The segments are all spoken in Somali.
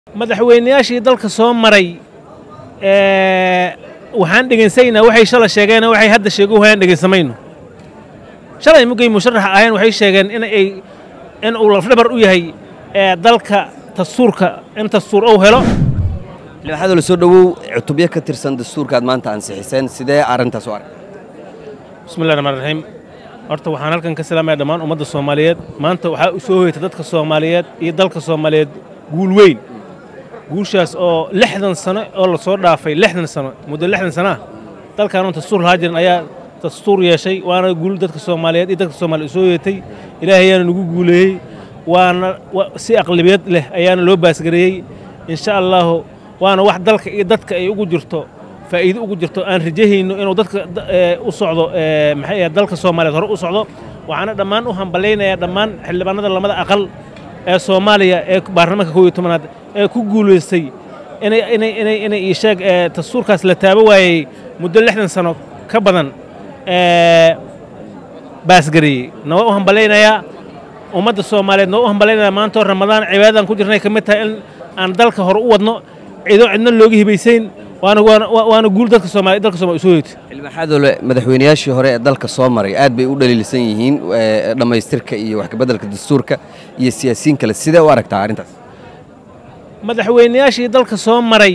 madaxweynayaashii dalka soo maray waxaan dhegaynsanaynaa waxay shala sheegeen waxay hadda sheego wayaan dhegaysamayno shalay mugay musharaxa aheen waxay sheegeen in ay in uu lafdhabar u yahay dalka dastuurka in dastuur uu helo xildhibaanada la soo dhowow cutubyo ka tirsan dastuurka aad maanta ansixiseen sidee arrintaas u aragtay bismillahi raxmaan raxiim horta waxaan halkan ka salaamaya dhammaan ummadda soomaaliyeed maanta waxaa u soo hoyta dadka soomaaliyeed iyo dalka soomaaliyeed guul weyn guushaas oo lixdan sano oo la soo dhaafay lixdan sano muddo lixdan sano ah dalkaanoon dastuur lahaa jirin ayaa dastuur yeeshay waana guul dadka soomaaliyeed iyo dadka soomaaliya soo yeetay ilaahay ayaana nagu guuleeyey waana si aqlabiyad leh ayaana loo baasgareeyey insha allaahu waana wax dalka iyo dadka ay ugu jirto faa'iido ugu jirto aan rajahayno inuu dadka u socdo maxay ahayd dalka soomaaliyeed hore u socdo waxaana dhammaan u hambalaynayaa dhammaan xildhibaanada lamada aqal ee soomaaliya ee baarlamaanka kow iyo tobanaad ee ku guulaystay inay inay inay inay isheeg dastuurkaas la taabo waayey muddo lixdan sano ka badan baasgareeyey noo u hambalaynayaa ummadda soomaaliyeed noo u hambalaynayaa maantoo ramadaan cibaadadan ku jirnay ka mid tahay in aan dalka hore u wadno cido cidna looga hibaysayn waana guul dadka soomaliya dalka somalia soo hoytay xildhibaanadole madaxweynayaashii hore ee dalka soo maray aad bay u dhaliilsan yihiin dhammaystirka iyo wax kabeddelka dastuurka iyo siyaasiyiin kale sidee u aragtaa arrintaas madaxweynayaashii dalka soo maray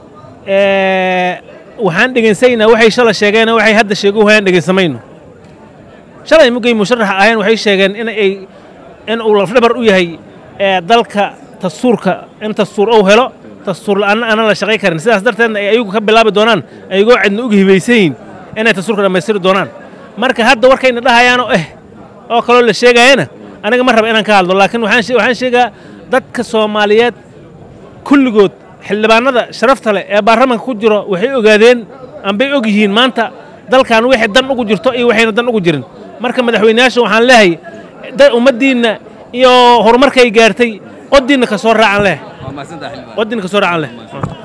waxaan dhegaynsanaynaa waxay shala sheegeen waxay hadda sheego wayaan dhegaysamayno shalay mugay musharaxa aheen waxay sheegeen in ay in uu lafdhabar u yahay dalka dastuurka in dastuur uu helo dastuur la'aanna aanan la shaqay karin sidaas darteedna ay ayagu ka bilaabi doonaan ayagoo cidna uga hibaysayin inay dastuurka dhammaystiri doonaan marka hadda warkayna dhahayaanoo eh oo kaloo la sheegaayana aniga ma raba inaan ka hadlo laakiin waxaan sheegaa dadka soomaaliyeed kulligood xildhibaanada sharafta leh ee baarlamanka ku jiro waxay ogaadeen ambay og yihiin maanta dalkan wixii dan ugu jirto iyo waxayna dan ugu jirin marka madaxweynayaasha waxaan leehay ummaddiinna iyo horumarkay gaartay qodiinna ka soo raacan leh qodiinna ka soo raacan leh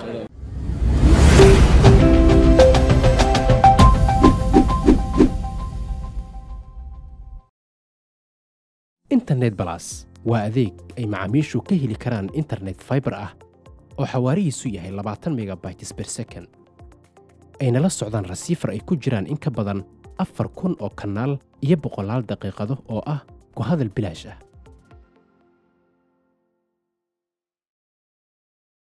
internet balas waa adeeg ay macaamiishu ka heli karaan internet faibar ah oo xawaarihiisu yahay labaatan megabytes ber second ayna la socdaan rasiifar ay ku jiraan in ka badan afar kun oo kanaal iyo boqolaal daqiiqado oo ah ku hadal bilaash ah